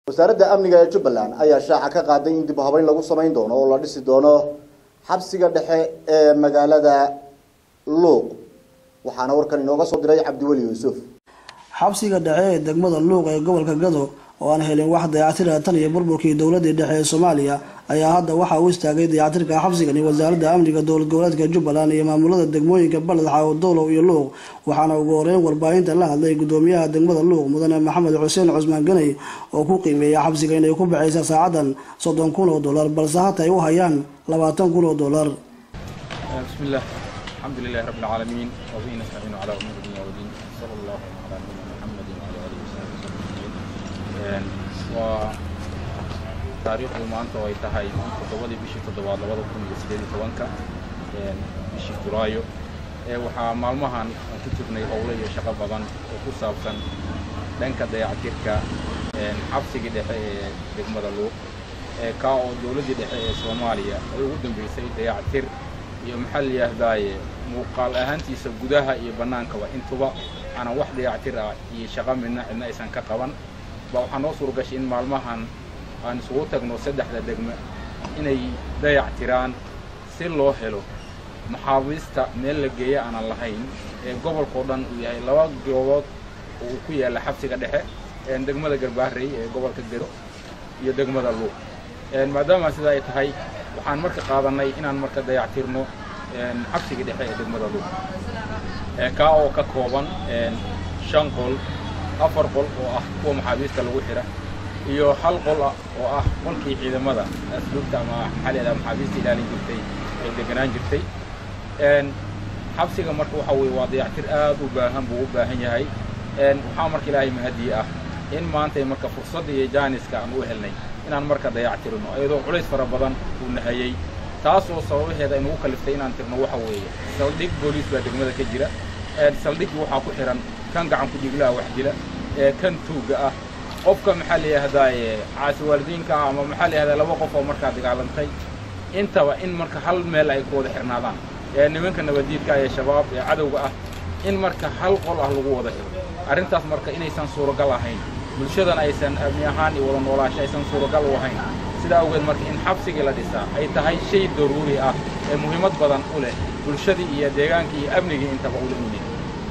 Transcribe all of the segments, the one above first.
wasaaradda amniga ee jubbaland ayaa shaaca ka qaaday in dib u habeyn lagu samayn doono oo la dhisi doono xabsiga dhexe ee magaalada luuq waxaana warkan inooga soo diray cabdiweli yuusuf xabsiga dhexe ee degmada luuq ee gobolka gado oo aan helin wax dayactira tan iyo burburkii dowladii dhexe ee soomaaliya ayaa hadda waxaa u istaagay dayactirka xabsigani wasaaradda amniga dowlad goboleedka jubbaland iyo maamulada degmooyinka baled xaawo dowlow iyo luuq waxaana ugu horeyn warbaahinta la hadlay gudoomiyaha degmada luuq mudane maxamed xuseen cusmaan ganey oo ku qiimeeya xabsiga inay ku baxaysa saacadan soddon kun oo dollar balse hata ay u hayaan labaatan kun oo dollar بسم الله الحمد لله رب العالمين وبه نستعين على امور الدنيا والدين صلى الله على نبينا محمد وعلى اله وصحبه وسلم waa taariikhdu maanta oo ay tahay toddobadii bishii toddobaad labada kun iyo sideed iyo tobanka bishii julaayo waxaa maalmahan aan ku jirnay howlo iyo shaqo badan oo ku saabsan dhanka dayactirka xabsigii dhexe ee degmada luuq kaa oo dowladdii dhexe ee soomaaliya ay ugu dambeysay dayactir iyo maxaa la yidhaahdaaye muuqaal ahaantiisa gudaha iyo bannaankaba intuba aanan wax dayactir ah iyo shaqo midna cidna aysan ka qaban ba waxaa noo suuragashay in maalmahan aan isugu tagno saddexda degme inay dayactiraan si loo helo maxaabiista meel la geeya aanan lahayn ee gobolkao dhan uu yahay laba goobood oo uu ku yaalla xabsiga dhexe degmada garbaharey ee gobolka gero iyo degmada luuq maadaama sida ay tahay waxaan marka qaadanay inaan marka dayactirno xabsigii dhexe ee degmada luuq kaa oo ka kooban shan qol afar qol oo ah kuwa maxaabiista lagu xidha iyo hal qol ah oo ah qolkii ciidamada asluubta ama maxaa leedaha maxaabiista ilaalin jirtay ay deganaan jirtay xabsiga marka waxa weye waa dayactir aad u baahan buu u baahan yahay waxaa marka ilaahay mahadiye ah in maantay marka fursadda iyo jaaniska aan u helnay inaan marka dayactirno iyadoo culays fara badan uu nahayey taasoo sababaheeda aynugu kaliftay inaan tirno waxa weeye saldhig booliis baa degmada ka jira saldhiggii waxaa ku xihan kan gacan ku-dhiglaha wax dila ee kan tuugga ah qofka maxaa la yidhahdaaye caasi waalidiinka ah ama maxaa la yihahdaa laba qof oo markaa dagaalantay intaba in marka hal meel ay ku wada xirnaadaan ee nimanka nabadiidka ee shabaab ee cadowga ah in marka hal qol ah lagu wada xiro arrintaas marka inaysan suuragal ahayn bulshadana aysan amni ahaan iyo wada noolaasho aysan suuragal u ahayn sidaa awgeed marka in xabsigii la dhisaa ay tahay shay daruuri ah ee muhiimad badan u leh bulshadii iyo deegaankii iyo amnigii intaba ula inay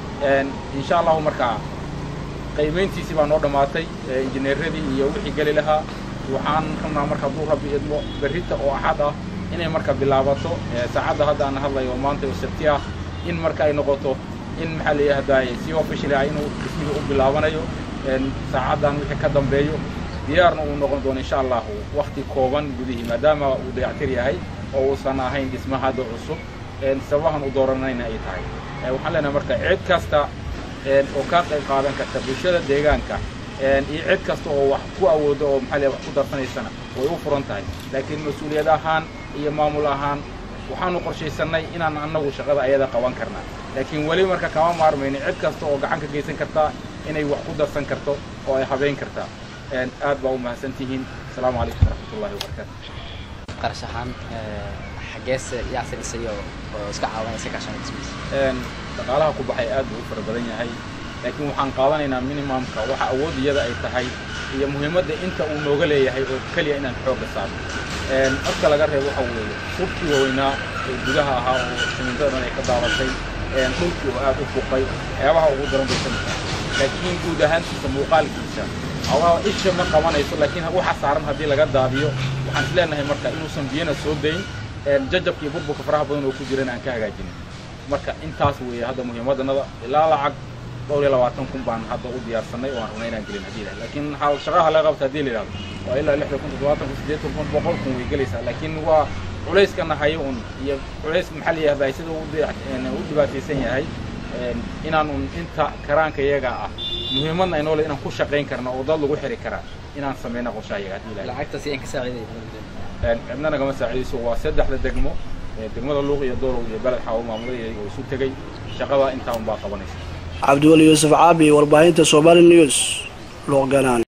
insha allahu markaa qaymayntiisii baa noo dhammaatay injineeradii iyo wixii geli lahaa waxaan rabnaa marka hadduu rabbi idmo berrita oo axad ah inay marka bilaabato saacadda hadda aan hadlayo maanta oo sabti ah in marka ay noqoto in maxaa la yidhahdaaye si official ah inuu dhismiga u bilaabanayo saacaddan wixii ka dambeeyo diyaarna uu noqon doono insha allahu wakti kooban gudihii maadaama uu dayactir yahay oo uusan ahayn dhisma hadda cusub sababahan u dooranayna ay tahay waxaan leenahay marka cid kasta oo ka qayb qaadan karta bulshada deegaanka iyo cid kasta oo wax ku awooda oo maxaa wax ku darsanaysana way u furan tahay laakiin mas-uuliyad ahaan iyo maamul ahaan waxaanu qorshaysanay inaan annagu shaqada ayada qaban karnaa laakiin weli marka kama maarmayno cid kasta oo gacan ka geysan kartaa inay wax ku darsan karto oo ay habeyn kartaa aad baa u mahadsan tihiin asalaamu calaykum waraxmatullahi wabarakaatu qarash ahaan xaggeese yaase dhisay oo iska caawanaysa kaashan dhismiisa dhaqaalaha ku baxay aad buu u fara badan yahay laakiin waxaan qaadanaynaa minimumka waxa awood iyada ay tahay iyo muhiimadda inta uu nooga leeyahay oo keliya inaan xoogga saarno marka laga reebo waxa weeye subkii waaweynaa ee gudaha ahaa oo simintada dhan ay ka daabatay dhulkii oo aad u fuqay waxyaabaha ugu daran bay ka mid tahay laakiin guud ahaantiisa muuqaalkiisa awaa isha ma qabanayso laakiin waxa saaran haddii laga daadiyo waxaan is leenahay marka inuusan biyana soo dayn jajabka iyo burburka faraha badan oo ku jiran aan ka hagaajinin marka intaas weeye hadda muhiimaddanada ilaa lacag dhowr iyo labaatan kun baan hadda u diyaarsanay oo aan rabnay inaan gelin haddii ilahay laakiin shaqaha laga qabta haddii la yidhahdo waa ilaa lixdan kun toddobaatan kun siddeetan kun boqol kun way gelaysaa laakiin waa culayskana hayo un iyo culays maxaa la yihahdaa sida u dhibaataysan yahay inaan un inta karaanka iyaga ah muhiimadna ay noole inaan ku shaqayn karna oo dad lagu xiri karaa inaan samayna qorshaha iyaga haddii ilahay lacagtaasi aan ka saaciday cidna nagama saacidayso waa saddexda degmo degmada luuq iyo doolow iyo beled xaawo maamulada oo isu tegey shaqada intaa un baa qabanaysa cabdiweli yuusuf caabi warbaahinta somali news luuq ganaan